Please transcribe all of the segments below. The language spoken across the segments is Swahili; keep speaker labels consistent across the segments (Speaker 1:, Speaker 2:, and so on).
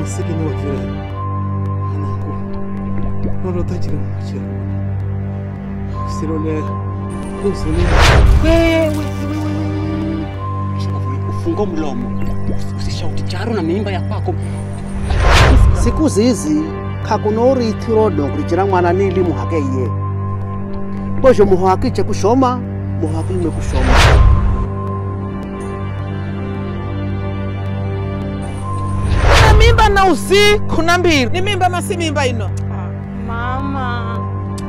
Speaker 1: sikini wajure anangu nono tajira machira sirole kusuni
Speaker 2: wewe ufungo mlomo usishauti charo na mimba ya kwako
Speaker 3: siku zizi khakunoorithiro nokurijira mwana nili muhakeiye bozho muhwakiche kushoma muhwakilume kushoma
Speaker 4: kuna mimba na usi kuna mbili ni mimba masi mimba ino
Speaker 5: Mama.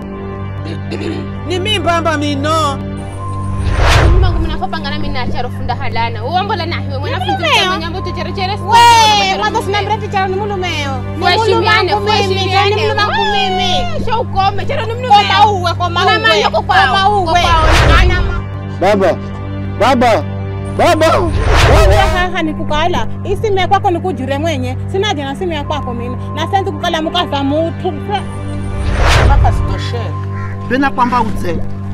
Speaker 4: ni mimba amba mino
Speaker 5: Mungu mnafopangana mina charo funda halana. Uombola na hiwe mwanafunzi kama nyambo tuchere chere.
Speaker 6: We, mwanzo sina mrefu charo ni mulumeo. Ni
Speaker 5: Kuheshimiane,
Speaker 6: mulu wangu mimi,
Speaker 5: kuheshimiane.
Speaker 6: ni mulu wangu mimi.
Speaker 5: Sio ukome, charo ni mnu
Speaker 6: Koma uwe, koma
Speaker 5: Mama
Speaker 6: uwe.
Speaker 5: yoko kwao.
Speaker 6: Koma uwe.
Speaker 5: Ana
Speaker 3: baba baba baba
Speaker 6: haha nikukala isimu ya kwako nikujure mwenye sinaje na simu ya kwako mina na senzi kukala mukaza mutu
Speaker 4: mpaka sitoshere
Speaker 3: pena kwamba udze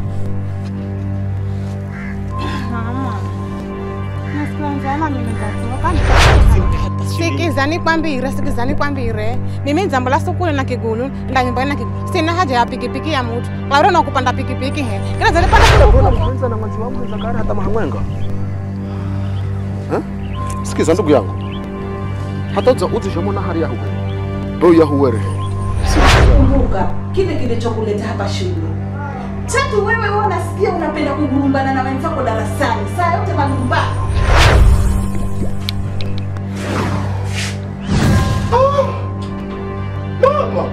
Speaker 6: mama nasikilanjala mimi ndatokani sikiza nikwambire sikiza nikwambire mimi nzambola sukule na kigulu ndanyumbani na kigulu sina haja ya pikipiki ya mutu kaure nakupanda pikipiki he kila zalipanda
Speaker 1: mwenza na mwanzi wangu zakari hata mahamwenga Eh? sikiza ndugu yangu hata udza udzishomona hari yahuwe do yahuwere
Speaker 7: kumbuka kile kilichokuleta hapa shule. Tatu, wewe wewe unasikia unapenda kugurumbana na wenzako darasani, saa yote malumbano.
Speaker 4: mama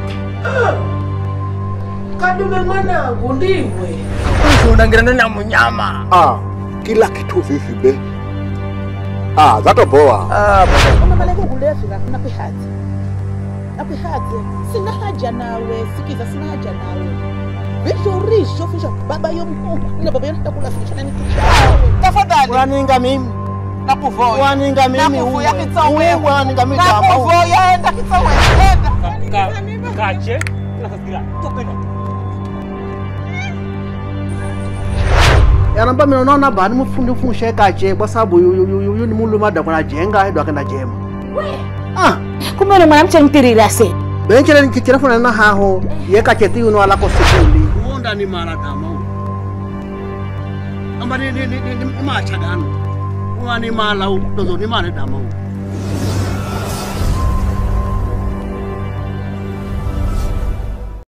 Speaker 4: kadume mwanangu ndiwe unangirana na munyama
Speaker 1: ah kila kitu vivi be ah zatoboa
Speaker 8: unamaleke kulevika nakwihathi nakwihathi sina haja nawe sikiza sina haja nawe visho risho fisha baba yomhuma ina baba yonatakula fishana nikitawe
Speaker 4: tafadhali
Speaker 3: waninga mimi
Speaker 4: nakuvoya
Speaker 3: waninga mimi
Speaker 4: nakuvuya
Speaker 3: uwe.
Speaker 4: kitsawewe
Speaker 3: Uwe waninga mimi kama uwe.
Speaker 4: nakuvoya enda kitsawewe enda
Speaker 2: kache nakasikia tupenda
Speaker 3: yanamba mina unaona bani mufundi ufunshe kache kwa sababu yu- yu- yu- yu- yu ni muluma dakuna jenga edo akenda jema ah
Speaker 6: kumbe ni mwanamche mtirira se
Speaker 3: benchere nikichirafuna na haho yekache ti uno alako sikundi
Speaker 2: uonda ni mara kama u amba ni ni ni ni macha dano uwa ni mala u dozo ni mara dama u